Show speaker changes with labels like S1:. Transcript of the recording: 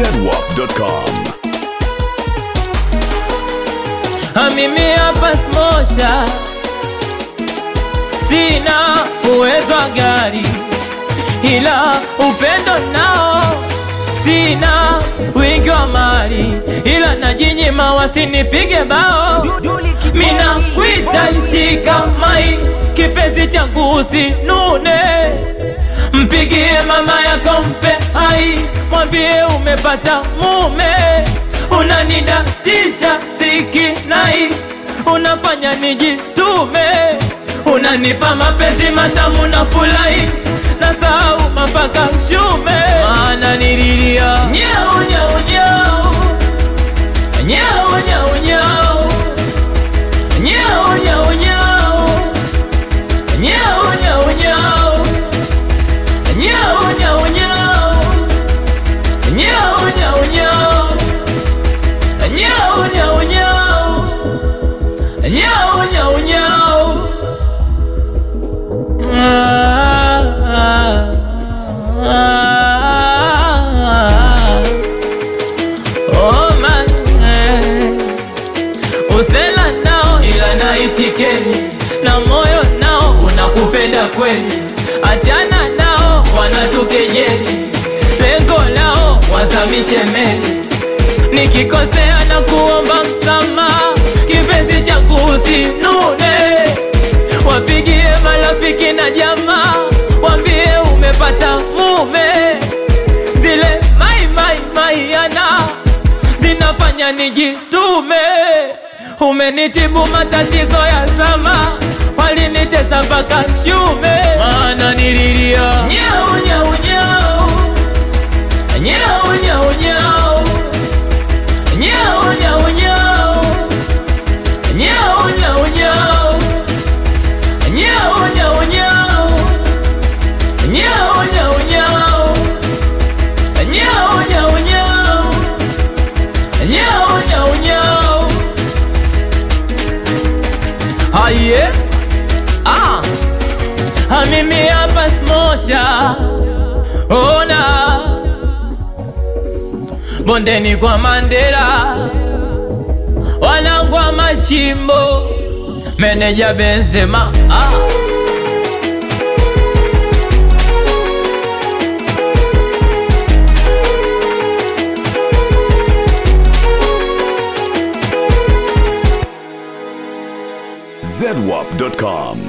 S1: zedwap.com.
S2: mimi hapa smosha, sina uwezo wa gari, ila upendo nao sina wingi wa mali, ila najinyima wasinipige bao. Mina kwita itika mai, kipenzi changu usinune, mpigie mama yako mpe hai, mwambie umepata mume unanidatisha sikinai, unafanya nijitume, unanipa mapenzi matamu na furahi, na sahau mapaka shume, maana nililia nyau nyau nyau nyau nyau nyau nyau nyau nyau nyau nyau nyau nyau nyau nyau nyau nyau nyau Nyau, nyau, nyau. Nyau, nyau, nyau. Ah, ah, ah. Oh, man, eh. Usela nao ila naitikeni na moyo nao unakupenda kweli, achana nao wanatukejeli, lengo lao wazamishe meli nikikosea na kuomba msamaha, kipenzi changu usinune, wapigie marafiki na jamaa, wambie umepata mume. Zile mai mai mai yana zinafanya nijitume, umenitibu matatizo ya zama, walinitesa mpaka shume, maana nililia nyau nyau nyau nyau nyau nyau Nyau, nyau, nyau. Nyau, nyau, nyau. Nyau, nyau, nyau. Nyau, nyau, nyau. Nyau, nyau, nyau. Nyau, nyau, nyau. Aye. Ah. Ah, mimi hapa smosha. Ona bondeni kwa Mandela, wanangwa machimbo, meneja Benzema ah.
S1: zedwap.com.